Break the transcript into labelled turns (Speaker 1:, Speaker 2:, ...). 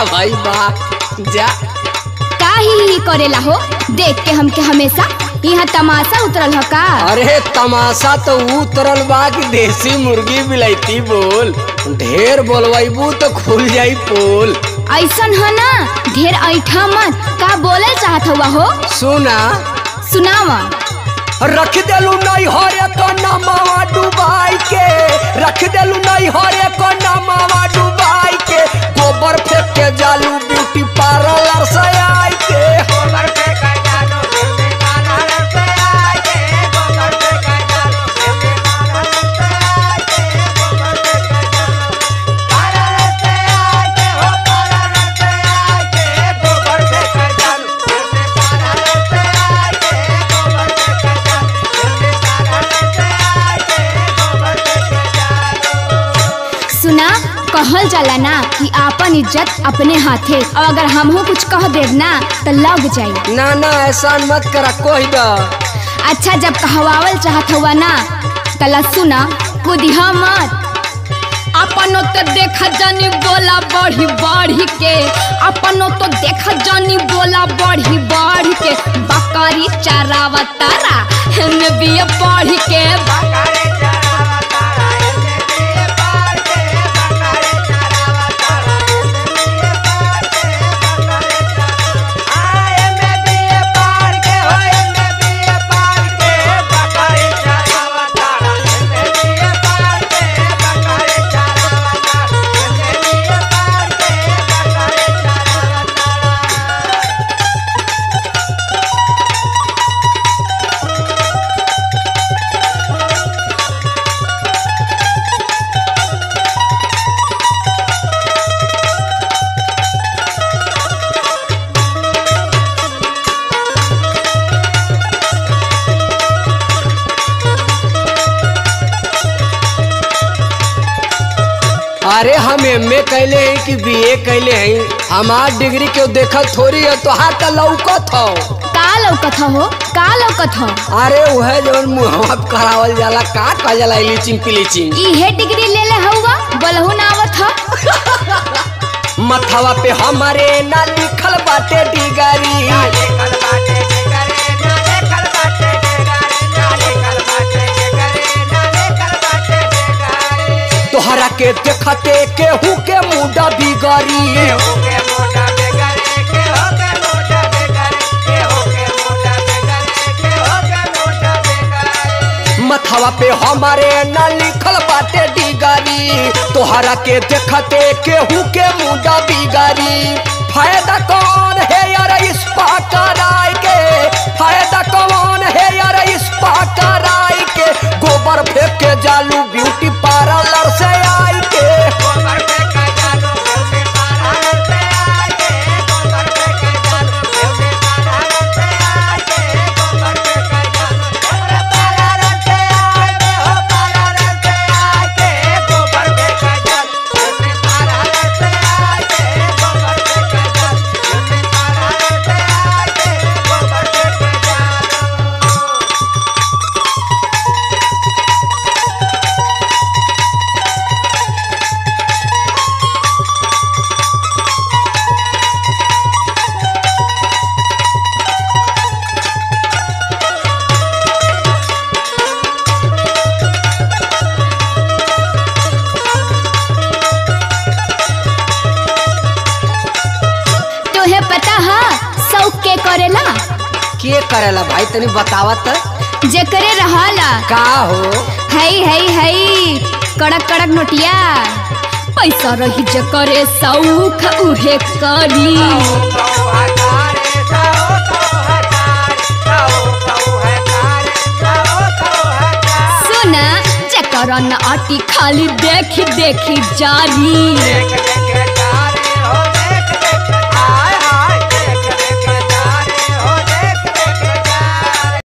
Speaker 1: वाह भाई वाह जा
Speaker 2: का ही ही करेला हो देख के हमके हमेशा यहाँ तमाशा उतरल हो का
Speaker 1: अरे तमाशा तो उतरल बा कि देसी मुर्गी बिलैती बोल ढेर बोलवाइबू तो खुल जाई पोल
Speaker 2: ऐसन है ना ढेर ऐठा मत का बोले चाहत हुआ हो
Speaker 1: सुना
Speaker 2: सुनावा
Speaker 1: रख देलू नहीं हरे कन्ना मावा डुबाई के रख देलू नहीं हरे कन्ना मावा डुबाई के गोबर फेंक के जालू ब्यूटी पार्लर से आई के
Speaker 2: सुना कहल जाला ना कि आपन इज्जत अपने हाथे और अगर हमहू कुछ कह देव ना तो लग जाई
Speaker 1: ना ना ऐसा मत करा कोई दा
Speaker 2: अच्छा जब कहवावल चाहत हुआ ना तला सुना कुदिहा मत अपनो तो देख जानी बोला बढ़ी बढ़ी के अपनो तो देख जानी बोला बढ़ी बढ़ी के बकरी चरावा तारा हेने भी बढ़ी के
Speaker 1: अरे हम एम ए कैले हैं कि बी ए कैले हैं हमार डिग्री के देखल थोड़ी है तो हाथ लौकत हो
Speaker 2: का लौकत हो का लौकत हो
Speaker 1: अरे वह जवन मुहवा पे करावल जाला का कहल जाला लीचिंग पिलीचिंग
Speaker 2: इहे डिग्री ले ले हवा बोलहु ना आवत हो
Speaker 1: मथवा पे हमारे ना लिखल बाटे डिगरी तोहरा के देखते केहू के मुंडा बिगड़ी मथवा पे हमारे ना लिखल बाटे डिगरी तोहरा के देखते केहू के मुंडा बिगड़ी फायदा कौन है यार इस कराय के फायदा कौन है यार इस कराय के गोबर फेंक के जालू ब्यूटी पार्लर से आई के
Speaker 2: तोहे पता है शौक के करेला
Speaker 1: के करेला भाई तनी बतावत
Speaker 2: जेकरे रहला
Speaker 1: का हो
Speaker 2: हई हई हई कड़क कड़क नोटिया पैसा रही जकरे सौख उहे करी सुना जकर न अटी खाली देखी देखी जारी